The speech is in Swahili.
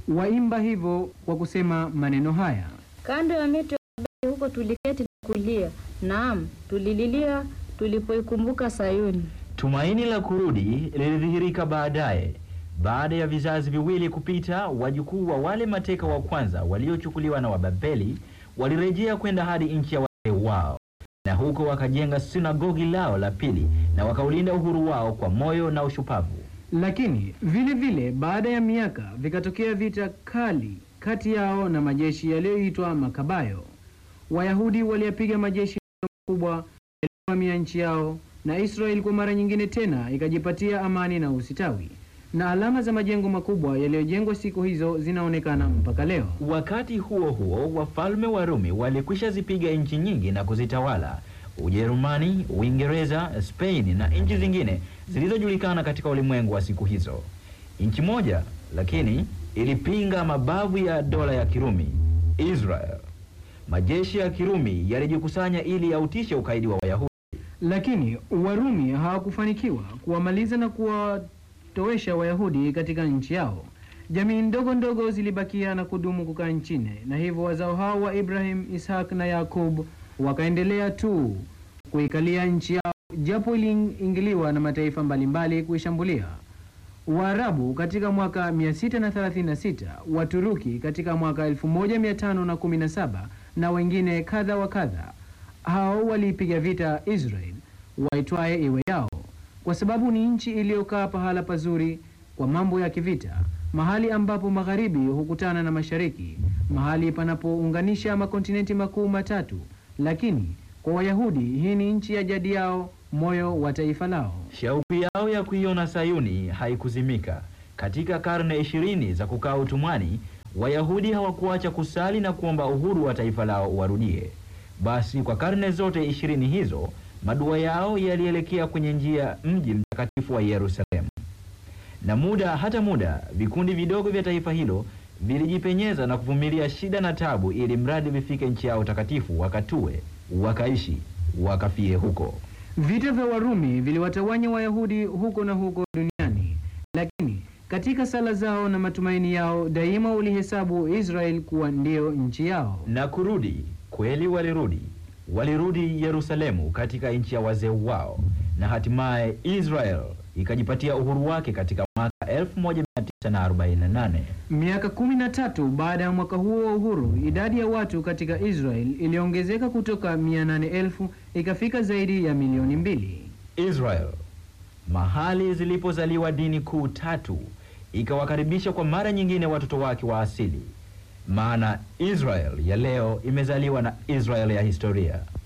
waimba hivyo kwa kusema maneno haya: Kando ya mito ya Babeli huko tuliketi na kulia, naam, tulililia tulipoikumbuka Sayuni. Tumaini la kurudi lilidhihirika baadaye. Baada ya vizazi viwili kupita, wajukuu wa wale mateka wa kwanza waliochukuliwa na Wababeli walirejea kwenda hadi nchi ya wazee wao, na huko wakajenga sinagogi lao la pili na wakaulinda uhuru wao kwa moyo na ushupavu. Lakini vile vile baada ya miaka vikatokea vita kali kati yao na majeshi yaliyoitwa Makabayo. Wayahudi waliyapiga majeshi makubwa yaliyovamia nchi yao, na Israeli kwa mara nyingine tena ikajipatia amani na usitawi, na alama za majengo makubwa yaliyojengwa siku hizo zinaonekana mpaka leo. Wakati huo huo, wafalme wa Rumi walikwisha zipiga nchi nyingi na kuzitawala: Ujerumani, Uingereza, Spain na nchi zingine zilizojulikana katika ulimwengu wa siku hizo. Nchi moja lakini ilipinga mabavu ya dola ya Kirumi, Israel. Majeshi ya Kirumi yalijikusanya ili yautishe ukaidi wa Wayahudi. Lakini Warumi hawakufanikiwa kuwamaliza na kuwatowesha Wayahudi katika nchi yao. Jamii ndogo ndogo zilibakia na kudumu kukaa nchini, na hivyo wazao hao wa Ibrahim, Ishak na Yakub wakaendelea tu kuikalia nchi yao, japo iliingiliwa na mataifa mbalimbali kuishambulia. Waarabu katika mwaka 636, Waturuki katika mwaka 1517 na wengine kadha wa kadha. Hao waliipiga vita Israel waitwaye iwe yao, kwa sababu ni nchi iliyokaa pahala pazuri kwa mambo ya kivita, mahali ambapo magharibi hukutana na mashariki, mahali panapounganisha makontinenti makuu matatu. Lakini kwa Wayahudi hii ni nchi ya jadi yao, moyo wa taifa lao. Shauku yao ya kuiona Sayuni haikuzimika. Katika karne ishirini za kukaa utumwani, Wayahudi hawakuacha kusali na kuomba uhuru wa taifa lao warudie. Basi kwa karne zote ishirini hizo, madua yao yalielekea kwenye njia mji mtakatifu wa Yerusalemu. Na muda hata muda, vikundi vidogo vya taifa hilo vilijipenyeza na kuvumilia shida na tabu, ili mradi vifike nchi yao takatifu, wakatue, wakaishi, wakafie huko. Vita vya Warumi viliwatawanya Wayahudi huko na huko duniani, lakini katika sala zao na matumaini yao daima walihesabu Israel kuwa ndiyo nchi yao. na kurudi kweli, walirudi walirudi Yerusalemu katika nchi ya wazee wao, na hatimaye Israel ikajipatia uhuru wake katika mwaka 1948. Miaka kumi na tatu baada ya mwaka huo wa uhuru, idadi ya watu katika Israel iliongezeka kutoka mia nane elfu ikafika zaidi ya milioni mbili. Israel, mahali zilipozaliwa dini kuu tatu, ikawakaribisha kwa mara nyingine watoto wake wa asili. Maana Israel ya leo imezaliwa na Israel ya historia.